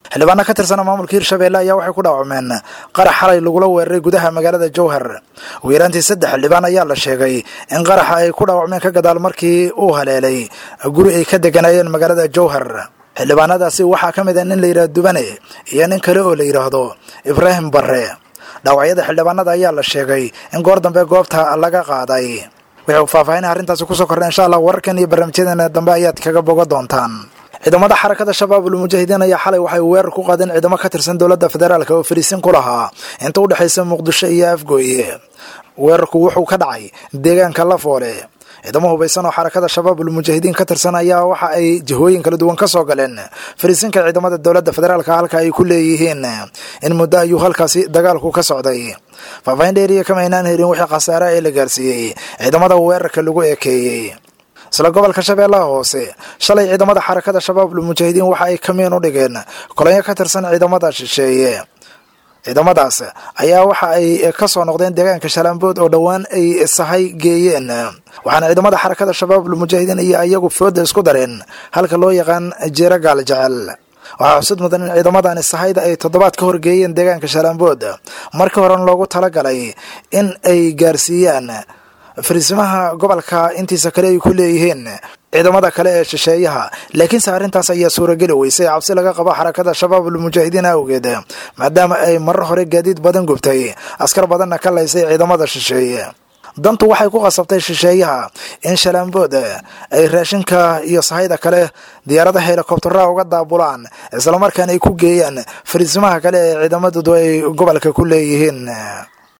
xildhibaano ka tirsana maamulka hirshabelle ayaa waxay ku dhaawacmeen qarax xalay lagula weeraray gudaha magaalada jowhar ugu yaraantii saddex xildhibaan ayaa la sheegay in qaraxa ay ku dhaawacmeen ka gadaal markii uu haleelay guri ay ka deganayeen magaalada jowhar xildhibaanadaasi waxaa ka mid a nin la yidhahdo dubane iyo nin kale oo la yidhaahdo ibraahim barre dhaawacyada xildhibaanada ayaa la sheegay in goor dambe goobta laga qaaday wuxuu faahfaahinay arrintaasi kusoo kordhay insha allah wararkan iyo barnaamijyadeena dambe ayaad kaga boga doontaan ciidamada xarakada shabaabul mujaahidiin ayaa xalay waxay weerar ku qaadeen ciidamo ka tirsan dowladda federaalk oo fariisin ku lahaa inta u dhexaysa muqdisho iyo afgooye weerarku wuxuu ka dhacay deegaanka lafoole ciidamo hubaysan oo xarakada shabaabul mujaahidiin ka tirsan ayaa waxa ay jihooyin kala duwan ka soo galeen fariisinka ciidamada dowladda federaalka halka ay ku leeyihiin in muddo ayuu halkaasi dagaalku ka socday faahfaahin dheeriya kama aynaan helin wixii khasaare ee la gaarsiiyey ciidamada weerarka lagu ekeeyey isla gobolka shabeellaha hoose shalay ciidamada xarakada shabaabul mujaahidiin waxa ay kamiin u dhigeen kolonyo ka tirsan ciidamada shisheeye ciidamadaas ayaa waxa ay ka soo noqdeen deegaanka shalaambood oo dhowaan ay sahay geeyeen waxaana ciidamada xarakada shabaabul mujaahidiin iyo iyagu fooda isku dareen halka loo yaqaan jeero gaal jecel waxaa xusud mudan in ciidamadani sahayda ay toddobaad ka horgeeyeen deegaanka shalaambood markii horen loogu talagalay in ay gaarsiiyaan fariisimaha gobolka intiisa kale ay ku leeyihiin ciidamada kale ee shisheeyaha laakiinse arrintaas ayaa suurageli weysay cabsi laga qabo xarakada shabaabul mujaahidiin awgeed maadaama ay marar hore gaadiid badan gubtay askar badanna ka laysay ciidamada shisheeye dantu waxay ku qasabtay shisheeyaha in shalaambood ay raashinka iyo sahayda kale diyaarada helikobtaraha uga daabulaan islamarkaana ay ku geeyaan fariisimaha kale ee ciidamadoodu ay gobolka ku leeyihiin